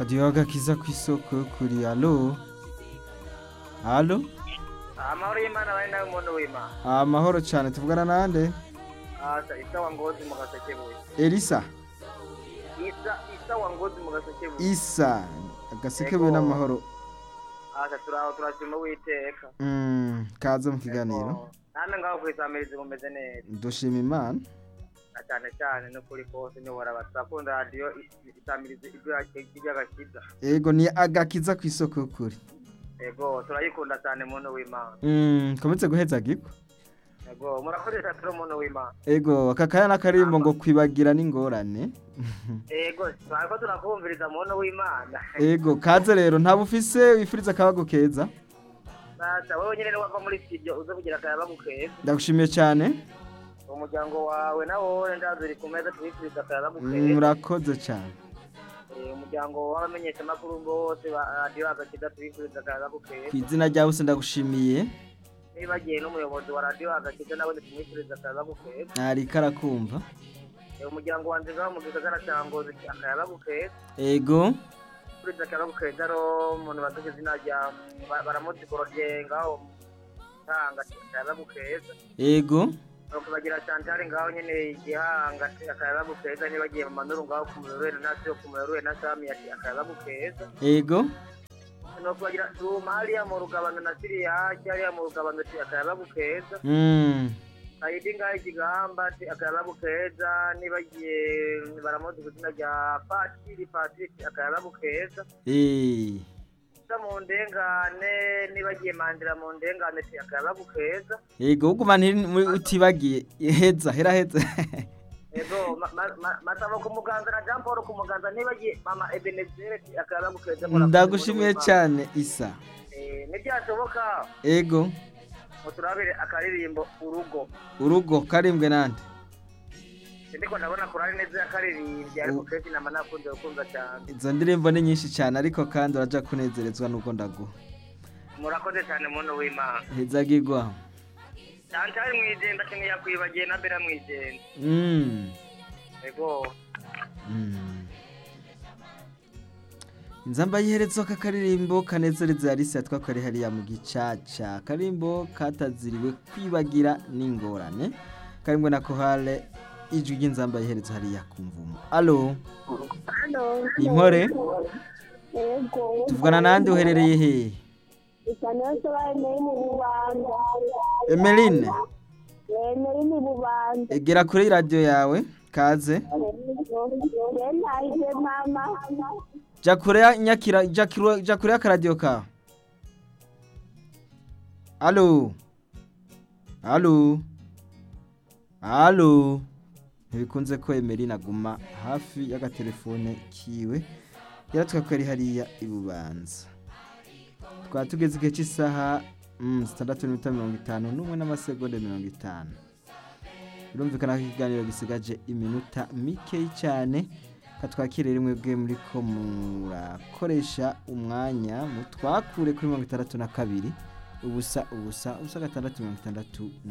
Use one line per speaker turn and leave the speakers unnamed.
radiyo agakiza ku isoko kuri alo alo
amahoro y'imana bari nawe umuntu w'imana
amahoro cyane tuvugana nande
asa isa wa ngozi mu gasekebuye
elisa
isa isa wa ngozi mu gasekebuye
isa agasekebuye
Ego.
n'amahoro
asa turaho turashima uwiteka
Mm, kaze mu kiganiro
namwe ngaho kwisamiriza mumeze neza
dushima imana
na cyane cyane n'ukuri kose ntiworaba turakunda radiyo isamiriza iby'agakiza
ego ni agakiza ku isoko kuri
ego turayikunda cyane muntu w'imana
Mm, kometse guheza giko
ego murakoresha turi umuntu w'imana
ego aka kaya n'akarimbo ngo kwibagira n'ingorane
ego twariko turakumviriza muntu w'imana
ego kaze rero nta bufise wifuriza akabago keza
sasa wowe nyine wava muri studio uze kugira akayaba gukeza
ndagushimiye cyane
umuryango wawe nawo ndazi uri ku meza tubifuriza akayaba
Mm,
gukeza
murakoze cyane
Eh, umuryango w'abamenyeshamakuru bose ba radiyo agakiza tubifuriza akayaba gukeza
ku izina rya bose ndagushimiye
nibagiye n'umuyobozi wa radiyo agakiza nawe tumwifuriza akayaba gukeza
ariko arakumva
Eh, umuryango wanjye ngaho mu gisagara cya ngozi akayaba gukeza
ego
turiza akayaba gukeza ro umuntu baduze izina rya ba- baramuzi gorodiye ngaho tanga akayaba gukeza
ego
nuko bagira Chantal ngaho nyene igihanga akayaba gukeza nibagiye mu manuru ngaho ku muyobozi na sio ku muyobozi na Sami ati akayaba gukeza
ego
nuko bagira Duma hariya mu rugabano na Siriya hariya mu rugabano ati akayaba gukeza
Mm,
Saidi ngaho igihamba ati akayaba gukeza nibagiye baramuzi ku izina rya Patiri Patrick akayaba gukeza
eh,
Sa mu ndengane nibagiye mandira mu ndengane ati akayaba gukeza
ego uguma ntiri- muri- utibagiye heza hera heza
Ego ma- ma- ma- masaba ku muganza na Jean Paul ku muganza nibagiye mama Ebenezer ati akayaba gukeza
ndagushimiye cyane isa
Eh, ntibyashoboka
ego
ngo turabire akaririmbo urugo
urugo karimbwe nande
ndiko ndabona kurari neza yakaririmbye ariko kenshi nama nakunze gukunza cyane
izo ndirimbo ni nyinshi cyane ariko kandi uraja kunezerezwa n'ubwo ndaguha
murakoze cyane muntu w'imana
hezagirwa
cyantari mwijenda kimwe yakwibagiye na bera mwijenda
Mm,
ego
mm. inzamba yiherezwa aka karirimbo kanezereza yarisi yatwa kari hariya mu gicaca karimbo kataziriwe kwibagira n'ingorane karimbo na kohale ijwi ry'inzamba yiherezwa hariya ku mvumo alo
Halo.
impore
Yego.
tuvugana nande uherereye hehe
Isanyoso baemeye mu bubanza.
emeline
Bemeye mu bubanza.
egera kure y'iradiyo yawe kaze
Yentaje mama.
jya kure ya nyakira jya kure- jya kure y'akaradiyo kawe alo alo alo ntibikunze ko emeline aguma hafi y'agatelefone kiwe yaratwa ko ari hariya i bubanza twaba tugeze igihe cy'isaha mm, zitandatu n'iminota mirongo itanu n'umwe n'amasegonda mirongo itanu birumvikana ko ikiganiro gisigaje iminota mikeyi cyane katwakire rimwe bwe muri ko murakoresha umwanya mutwakure kuri mirongo itandatu na kabiri ubusa ubusa ubusa gatandatu mirongo itandatu